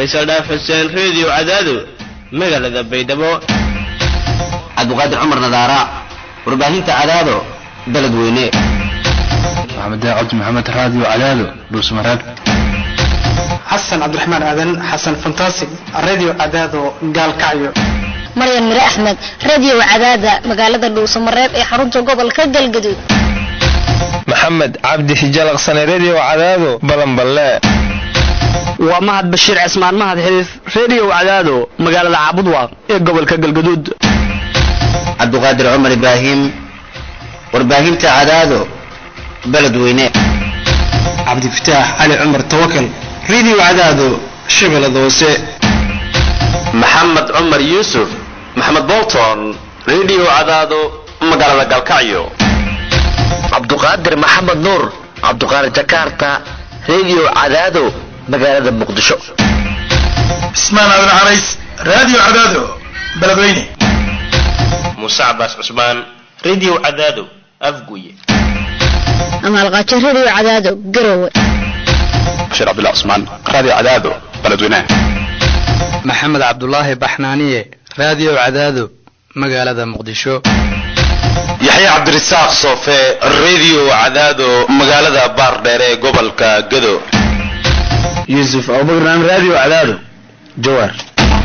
faysal dhaaf xuseen reediyo cadaado magaalada baydhabo cabdiqaadir cumar nadaara warbaahinta cadaado beled weyne maxamed cabdi maxamed raadiyo cadaado dhuusmareeb xasan cabdiraxmaan aadan xasan fantastic radio cadaado gaalkacyo maryan mire axmed radio cadaada magaalada dhuusamareeb ee xarunta gobolka galgaduud maxamed cabdi hijalaqsane redio cadaado balanballe waa mahad bashiir cismaan mahad xiriif redio cadaado magaalada caabudwaaq ee gobolka galgaduud cabdiqaadir cumar ibraahim warbaahinta cadaado beled weyne cabdifataax cali cumar tawakal radio cadaado shabeellada hoose maxamed cumar yuusuf maxamed bolton redio cadaado magaalada galkacyo cabduqaadir maxamed nuur cabduqaadir jakarta redio cadaado magaalada muqdisho cismaan aadan carays radio cadaado beledweyne muuse cabaas cusmaan redio cadaado afguye amaalqaajo radio cadaado garowe bashiir cabdullah cusmaan radio cadaado beledweyne maxamed cabdulaahi baxnaaniye radio cadaado magaalada muqdisho yaxya cabdirasaaq soofe redio cadaado magaalada baardheere ee gobolka gado yuusuf abubakran radio cadaado jawaar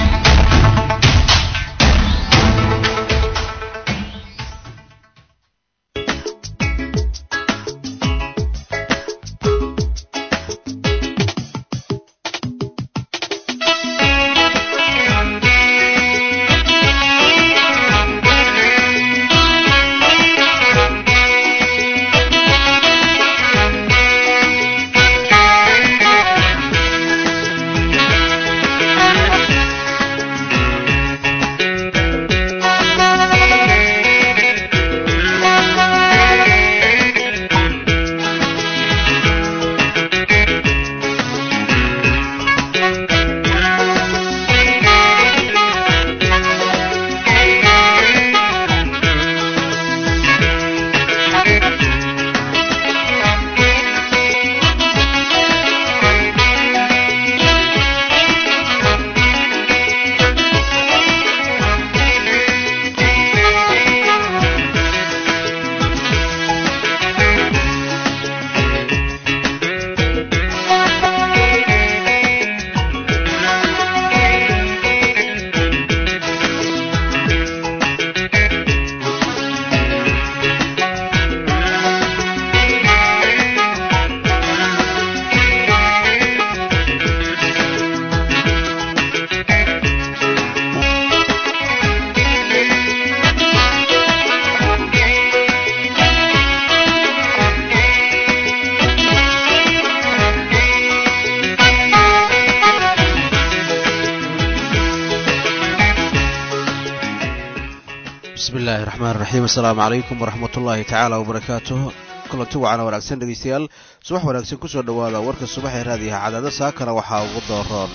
bismillahi raxmaan raxiim assalaamu calaykum waraxmat ullaahi tacaala wabarakaatuh kulanti wacana wanaagsan dhegeystayaal subax wanaagsan kusoo dhowaada warka subax ee raadiyaha cadaado saakana waxaa ugu dooroon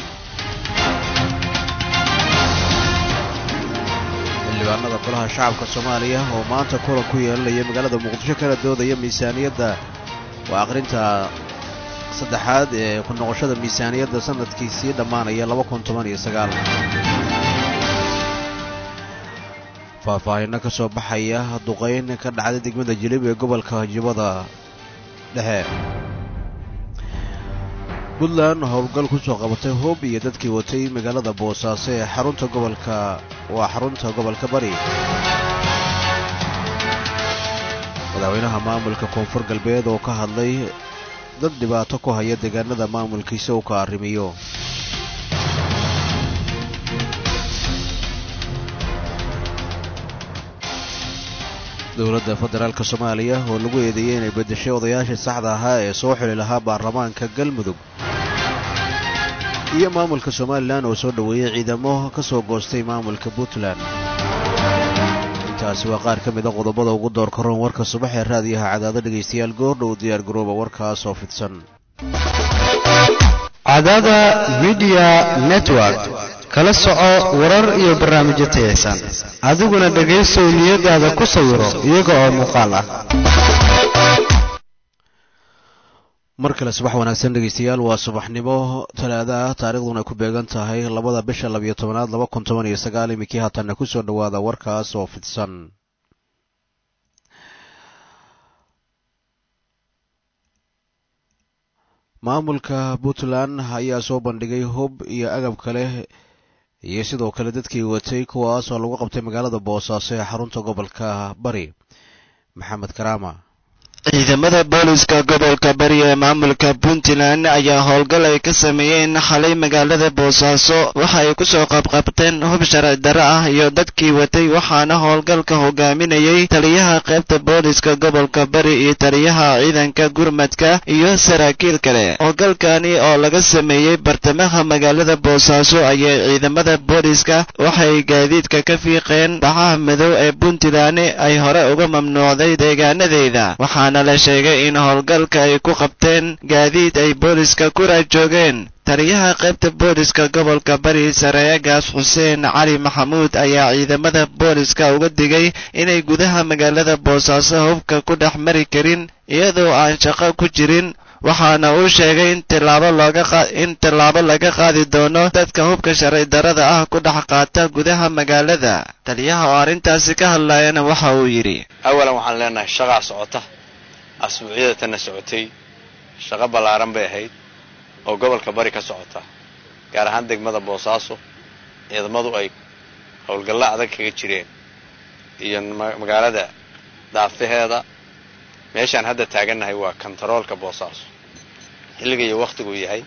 xildhibaanada golaha shacabka soomaaliya oo maanta kulan ku yeelanaya magaalada muqdisho kana doodaya miisaaniyadda waa aqrinta saddexaad ee ku noqoshada miisaaniyadda sanadkii sii dhammaanaya laba kun toban iyo sagaal faahfaahinno ka soo baxaya duqayn ka dhacday degmada jilib ee gobolka jibada dhexe puntland howlgal ku soo qabatay hoob iyo dadkii watay magaalada boosaaso ee xarunta gobolka waa xarunta gobolka bari madaxweynaha maamulka koonfur galbeed oo ka hadlay dad dhibaato ku haya deegaanada maamulkiisa uu ka arrimiyo dowladda federaalka soomaaliya oo lagu eedeeyey inay beddeshay odayaashii saxda ahaa ee soo xili lahaa baarlamaanka galmudug iyo maamulka somalilan oo soo dhoweeyey ciidamo ka soo goostay maamulka puntland intaasi waa qaar ka mid a qodobada ugu door karoon warka subax ee raadiyaha cadaado dhegaystayaal goordhow diyaar garooba warkaas oo fidsan cadaada midiya network kala soco warar iyo barnaamijyo tayaysan adiguna dhegaysow niyadaada ku sawiro iyaga oo muuqaal ah mar kale subax wanaagsan dhegeystayaal waa subaxnimo talaada ah taariikhduna ay ku beegan tahay labada bisha labiyo tobanaad laba kun toban iyo sagaal iminkii haatanna kusoo dhowaada warkaas oo fidsan maamulka puntland ayaa soo bandhigay hub iyo agab kale iyo sidoo kale dadkii watay kuwaas oo lagu qabtay magaalada boosaaso ee xarunta gobolka bari maxamed karaama ciidamada booliska gobolka bari ee maamulka puntland ayaa howlgal ay ka sameeyeen xalay magaalada boosaaso waxa ay kusoo qabqabteen hub sharci darro ah iyo dadkii watay waxaana howlgalka hogaaminayay taliyaha qaybta booliska gobolka bari iyo taliyaha ciidanka gurmadka iyo saraakiil kale howlgalkani oo laga sameeyey bartamaha magaalada boosaaso ayay ciidamada booliska waxay gaadiidka ka fiiqeen bacaha madow ee puntland ay hore uga mamnuucday deegaanadeeda la sheegay in howlgalka ay ku qabteen gaadiid ay booliska ku raajoogeen taliyaha qaybta booliska gobolka bari sareeyagaas xuseen cali maxamuud ayaa ciidamada booliska uga digay inay gudaha magaalada boosaaso hubka ku dhex mari karin iyadoo aan shaqo ku jirin waxaana uu sheegay in tilaabo looga in tilaabo laga qaadi doono dadka hubka sharci darrada ah ku dhex qaata gudaha magaalada taliyaha oo arrintaasi ka hadlayana waxa uu yidhi awalan waxaan leenahay shaqaa socota asbuucyada tanna socotay shaqo ballaaran bay ahayd oo gobolka bari ka socota gaar ahaan degmada boosaaso ciidamadu ay howlgallo adag kaga jireen iyo magaalada daafaheeda meeshaan hadda taagannahay waa kontaroolka boosaaso xilliga iyo wakhtiguu yahay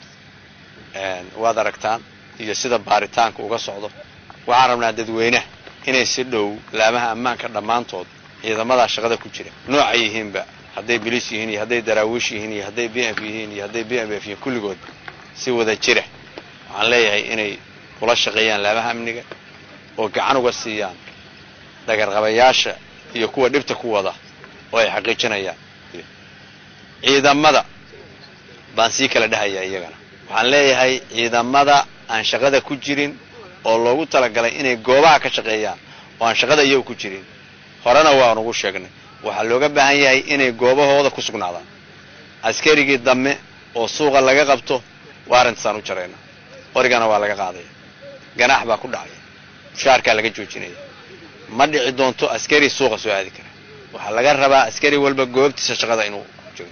waad aragtaan iyo sida baaritaanka uga socdo waxaan rabnaa dadweynaha inay si dhow laamaha ammaanka dhammaantood ciidamadaa shaqada ku jira noocay yihiinba hadday biliis yihiin iyo hadday daraawiish yihiin iyo hadday b f yihiin iyo hadday b m f yihiin kulligood si wada jira waxaan leeyahay inay kula shaqeeyaan laamaha amniga oo gacan uga siiyaan dhagarqabayaasha iyo kuwa dhibta ku wada oo ay xaqiijinayaan ciidamada baan sii kala dhahayaa iyagana waxaan leeyahay ciidamada aan shaqada ku jirin oo loogu talagalay inay goobaha ka shaqeeyaan oo aan shaqada iyagu ku jirin horena waan ugu sheegnay waxaa looga baahan yahay inay goobahooda ku sugnaadaan askarigii dambe oo suuqa laga qabto waa arrintaasaan u jarayna qorigana waa laga qaadaya ganaax baa ku dhacaya mushaarkaa laga joojinaya ma dhici doonto askari suuqa soo aadi kara waxaa laga rabaa askari walba goobtiisa shaqada inuu joogo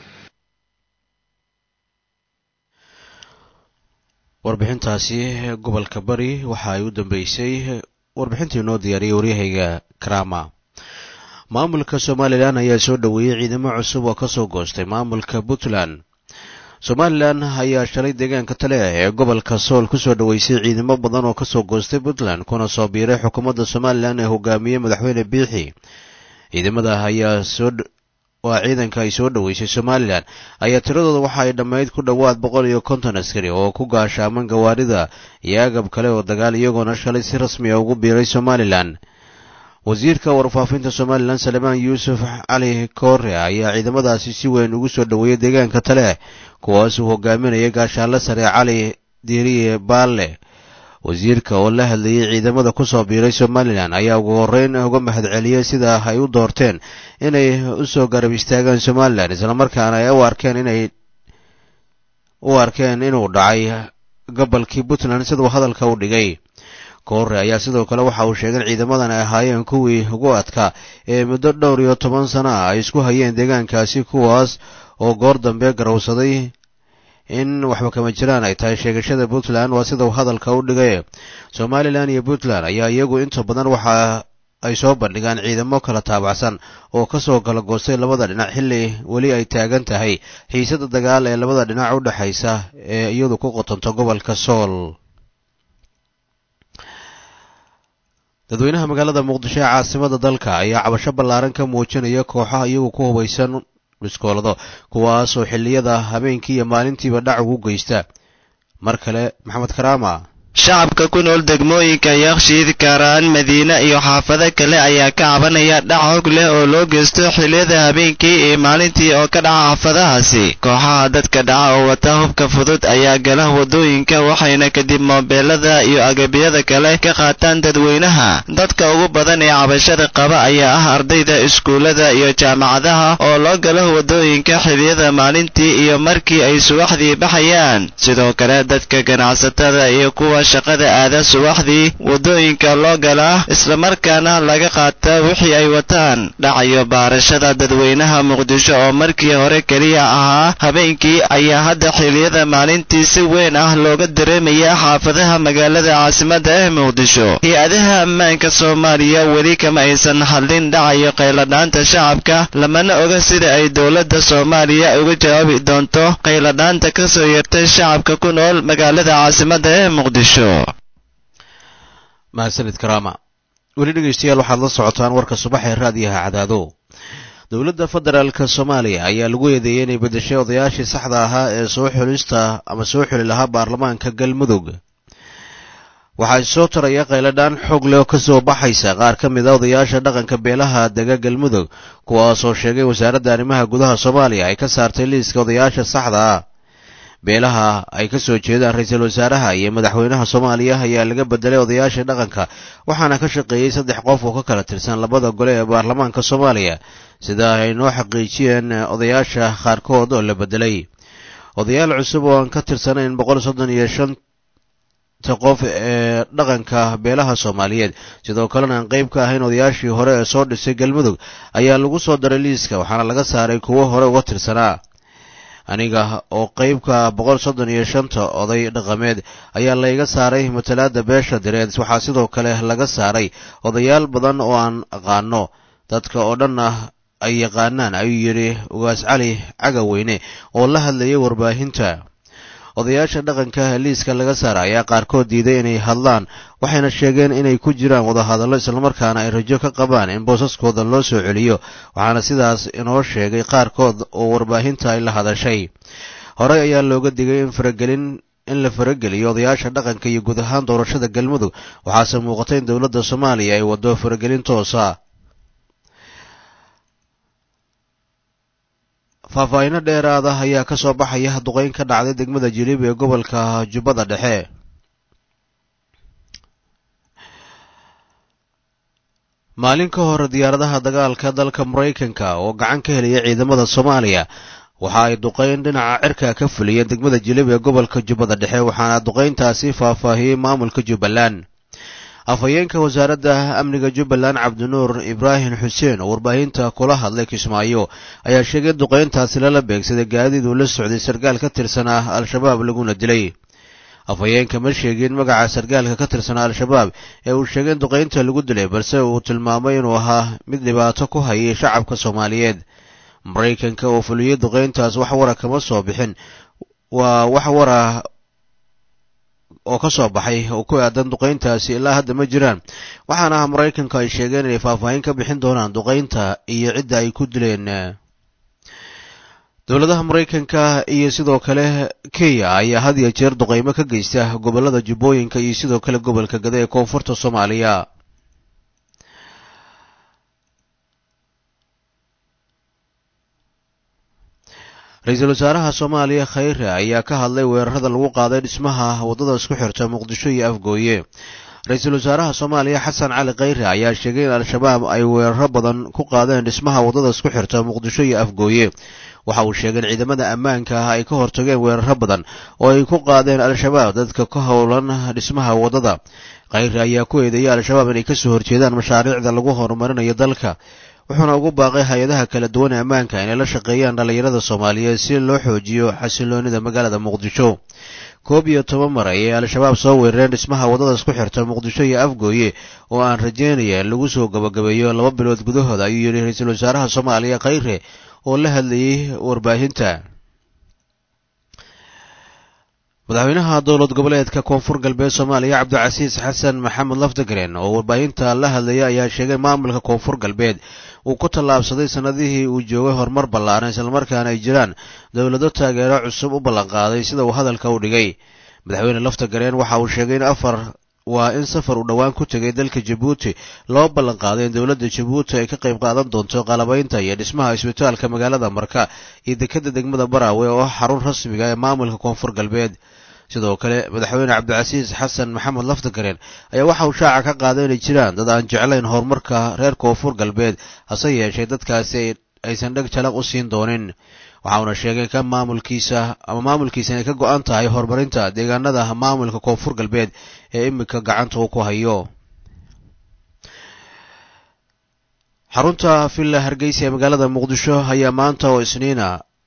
warbixintaasi gobolka bari waxa ay u dambeysay warbixintii noo diyaariyey waryahayga karama maamulka somalilan ayaa soo dhoweeyey ciidamo cusub oo ka soo goostay maamulka puntland somalilan ayaa shalay deegaanka tale ee gobolka sool ku soo dhoweysay ciidamo badan oo kasoo goostay puntland kuna soo biiray xukuumadda somalilan ee hogaamiyey madaxweyne biixi ciidamada ayaa soo waa ciidanka ay soo dhoweysay somalilan ayaa tiradooda waxa ay dhammayd ku dhowaad boqol iyo konton askari oo ku gaashaaman gawaarida iyo agab kale oo dagaal iyagoona shalay si rasmi a ugu biiray somalilan wasiirka warfaafinta somalilan salemaan yuusuf cali koore ayaa ciidamadaasi si weyn ugu soo dhoweeyey deegaanka tale kuwaasuu hogaaminayay gaashaanle sare cali diiriye baalle wasiirka oo la hadlayay ciidamada ku soo biiray somalilan ayaa ugu horreyn uga mahadceliyey sida ay u doorteen inay u soo garab istaagaan somalilan islamarkaana ay u arkeen inay u arkeen inuu dhacay gobolkii puntland siduu hadalka u dhigay koore ayaa sidoo kale waxa uu sheegay in ciidamadan ay ahaayeen kuwii ugu adkaa ee muddo dhowr iyo toban sano ah ay isku hayeen deegaankaasi kuwaas oo goor dambe garowsaday in waxba kama jiraan ay tahay sheegashada puntland waa sidau hadalka u dhigay somalilan iyo puntland ayaa iyagu inta badan waxa ay soo bandhigaan ciidamo kala taabacsan oo kasoo kala goostay labada dhinac xilli weli ay taagan tahay xiisada dagaal ee labada dhinac u dhexaysa ee iyadu ku qotonto gobolka sool dadweynaha magaalada muqdisho ee caasimada dalka ayaa cabasho ballaaran ka muujinaya kooxaha iyagu ku hubaysan biskoolado kuwaasoo xilliyada habeenkii iyo maalintiiba dhac ugu geysta mar kale maxamed karaama shacabka ku nool degmooyinka yakshiid kaaraan madiine iyo xaafado kale ayaa ka cabanaya dhac hog leh oo loo geysto xilliyada habeenkii iyo maalintii oo ka dhaca xaafadahaasi kooxaha dadka dhaca oo wata hubka fudud ayaa gala wadooyinka waxayna kadib moobeelada iyo agabyada kale ka qaataan dadweynaha dadka ugu badan ee cabashada qaba ayaa ah ardayda iskuullada iyo jaamacadaha oo loo galo wadooyinka xilliyada maalintii iyo markii ay subaxdii baxayaan sidoo kale dadka ganacsatada iyo kuwa shaqada aada subaxdii wadooyinka loo galaa islamarkaana laga qaata wixii ay wataan dhacayo baarashada dadweynaha muqdisho oo markii hore keliya ahaa habeenkii ayaa hadda xilliyada maalintii si weyn ah looga dareemaya xaafadaha magaalada caasimadda ee muqdisho hay-adaha ammaanka soomaaliya weli kama aysan hadlin dhacayo qayladhaanta shacabka lamana oga sida ay dowladda soomaaliya uga jawaabi doonto qayladhaanta ka soo yeertay shacabka ku nool magaalada caasimadda ee muqdisho mahadsanid karaama weli dhegeystayaal waxaad la socotaan warka subax ee raadiyaha cadaado dowladda federaalka soomaaliya ayaa lagu eedeeyey inay beddeshay odayaashii saxda ahaa ee soo xulista ama soo xuli lahaa baarlamaanka galmudug waxaa soo taraya qayladhaan xoog leh oo ka soo baxaysa qaar ka mid a odayaasha dhaqanka beelaha dega galmudug kuwaasoo sheegay wasaaradda arrimaha gudaha soomaaliya ay ka saartay liiska odayaasha saxda ah beelaha ay ka soo jeedaan ra-iisul wasaaraha iyo madaxweynaha soomaaliya ayaa laga bedelay odayaasha dhaqanka waxaana ka shaqeeyey saddex qof oo ka kala tirsan labada gole ee baarlamaanka soomaaliya sida ay noo xaqiijiyeen odayaasha qaarkood oo la bedelay odayaal cusub oo aan ka tirsanayn boqol soddon iyo shanta qof ee dhaqanka beelaha soomaaliyeed sidoo kalena aan qayb ka ahayn odayaashii hore ee soo dhisay galmudug ayaa lagu soo daray liiska waxaana laga saaray kuwo hore uga tirsanaa aniga oo qaybka boqol soddon iyo shanta oday dhaqameed ayaa layga saaray matalaada beesha direed waxaa sidoo kale laga saaray odayaal badan oo aan aqaano dadka oo dhanna ay yaqaanaan ayuu yidhi ugaas cali cagaweyne oo la hadlayay warbaahinta odayaasha dhaqanka liiska laga saara ayaa qaarkood diiday inay hadlaan waxayna sheegeen inay ku jiraan wadahadallo islamarkaana ay rajo ka qabaan in boosaskooda loo soo celiyo waxaana sidaas inoo sheegay qaarkood oo warbaahinta ay la hadashay horey ayaa looga digay in faragelin in la farageliyo odayaasha dhaqanka iyo guud ahaan doorashada galmudug waxaase muuqata in dowladda soomaaliya ay waddo faragelin toosa faahfaahinno dheeraada ayaa ka soo baxaya duqeyn ka dhacday degmada jilib ee gobolka jubbada dhexe maalin ka hor diyaaradaha dagaalka dalka maraykanka oo gacan ka helaya ciidamada soomaaliya waxa ay duqeyn dhinaca cirka ka fuliyeen degmada jilib ee gobolka jubbada dhexe waxaana duqeyntaasi faahfaahiyey maamulka jubbaland afhayeenka wasaaradda amniga jubbaland cabdinuur ibraahim xuseen oo warbaahinta kula hadlay kismaayo ayaa sheegay in duqeyntaasi lala beegsaday gaadiid uu la socday sarkaal ka tirsanaa al-shabaab laguna dilay afhayeenka ma sheegin magaca sarkaalka ka tirsanaa al-shabaab ee uu sheegay in duqeynta lagu dilay balse uu tilmaamay inuu ahaa mid dhibaato ku hayay shacabka soomaaliyeed maraykanka oo fuliyey duqeyntaas wax wara kama soo bixin waa wax wara oo ka soo baxay oo ku aadan duqeyntaasi ilaa hadda ma jiraan waxaana ah maraykanka ay sheegeen inay faahfaahin ka bixin doonaan duqeynta iyo cidda ay ku dileen dowladaha maraykanka iyo sidoo kale kenya ayaa had iyo jeer duqeymo ka geysta gobollada jubbooyinka iyo sidoo kale gobolka gada ee koonfurta soomaaliya ra-iisul wasaaraha soomaaliya khayre ayaa ka hadlay weerarada lagu qaaday dhismaha waddada isku xirta muqdisho iyo afgooye ra-iisul wasaaraha soomaaliya xasan cali khayre ayaa sheegay in al-shabaab ay weeraro badan ku qaadeen dhismaha waddada isku xirta muqdisho iyo afgooye waxa uu sheegay in ciidamada ammaanka ah ay ka hortageen weeraro badan oo ay ku qaadeen al-shabaab dadka ka howlan dhismaha waddada khayre ayaa ku eedeeyay al-shabaab inay kasoo horjeedaan mashaariicda lagu horumarinayo dalka wuxuuna ugu baaqay hay-adaha kala duwan ee ammaanka inay la shaqeeyaan dhallinyarada soomaaliyeed si loo xoojiyo xasiloonida magaalada muqdisho koob iyo toban mar ayay al-shabaab soo weerareen dhismaha waddada isku xirta muqdisho iyo afgooye oo aan rajeynaya in lagu soo gabagabeeyo laba bilood gudahooda ayuu yidhi ra-iisul wasaaraha soomaaliya khayre oo la hadlayay warbaahinta madaxweynaha dowlad goboleedka koonfur galbeed soomaaliya cabdicasiis xasan maxamed lafdagren oo warbaahinta la hadlaya ayaa sheegay maamulka koonfur galbeed uu ku tallaabsaday sannadihii uu joogay horumar ballaaran islamarkaana ay jiraan dowlado taageero cusub u ballanqaaday sida uu hadalka u dhigay madaxweyne lafta gareen waxa uu sheegay in afar waa in safar uu dhowaan ku tegay dalka jabuuti loo ballan qaaday in dowladda jabuuti ay ka qayb qaadan doonto qalabaynta iyo dhismaha isbitaalka magaalada marka iyo dekadda degmada baraawe oo xarun rasmiga ee maamulka koonfur galbeed sidoo kale madaxweyne cabdicasiis xasan maxamed laftagareen ayaa waxa uu shaaca ka qaaday inay jiraan dad aan jeclayn horumarka reer koonfur galbeed hase yeeshee dadkaasi aysan dheg jalaq u siin doonin waxauna sheegay ka maamulkiisa ama maamulkiisa inay ka go-an tahay horumarinta deegaanada maamulka koonfur galbeed ee iminka gacanta uu ku hayo xarunta villa hargeysa ee magaalada muqdisho ayaa maanta oo isniina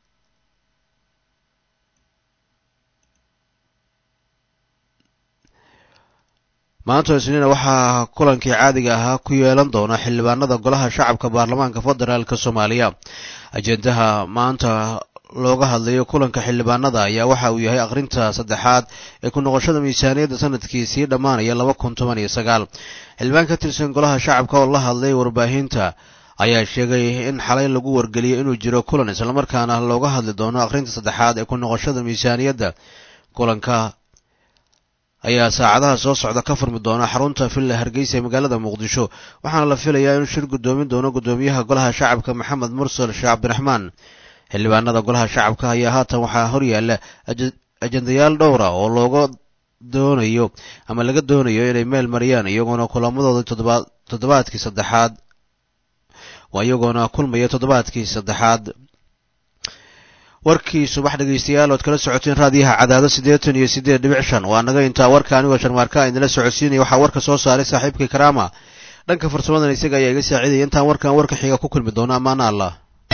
maanta oo isniina waxaa kulankii caadiga ahaa ku yeelan doona xildhibaanada golaha shacabka baarlamaanka federaalk soomaaliya ajendaha maanta looga hadlayo kulanka xildhibaanada ayaa waxa uu yahay akhrinta saddexaad ee ku noqoshada miisaaniyadda sanadkii sii dhammaanaya laba kun toban iyo sagaal xildhibaan ka tirsan golaha shacabka oo la hadlay warbaahinta ayaa sheegay in xalay lagu wargeliyay inuu jiro kulan islamarkaana looga hadli doono akhrinta saddexaad ee ku noqoshada miisaaniyadda kulanka ayaa saacadaha soo socda ka furmi doona xarunta villa hargeysa ee magaalada muqdisho waxaana la filayaa inuu shir guddoomin doono guddoomiyaha golaha shacabka maxamed mursal sheekh cabdiraxmaan xildhibaanada golaha shacabka ayaa haatan waxaa horyaala ajendayaal dhowra oo looga doonayo ama laga doonayo inay meel mariyaan iyagoona kulamadooda toddobaadkii saddexaad waa iyagoona kulmaya toddobaadkii saddexaad warkii subax dhegaystayaal ood kala socoteen raadiyaha cadaado siddeetan iyo siddeed dhibic shan waa naga intaa warka anigoo sharmaarka idinla socodsiinaya waxaa warka soo saaray saaxiibkii karaama dhanka farsamadan isaga ayaa iga saaciidaya intaan warkan warka xiga ku kulmi doono ammaana allah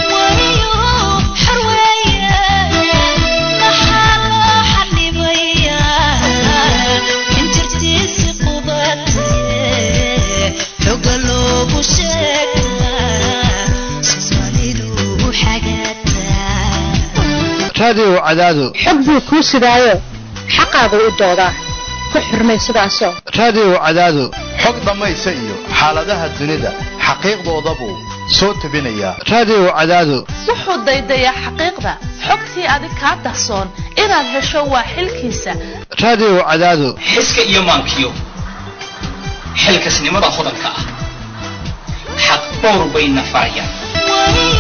raadiyo cadaado xog buu kuu sidaayo xaqaagu u doodaa ku xurmay sidaasoo raadiyo cadaado xog dhammaysa iyo xaaladaha dunida xaqiiqdoodabuu soo tebinayaa raadiyo cadaado wuxuu daydayaa xaqiiqda xogtii adig kaa dahsoon inaad hesho waa xilkiisa raadiyo cadaado xiska iyo maankiyo xilkasnimada hodanka ah xaq dhowr bayna farayaan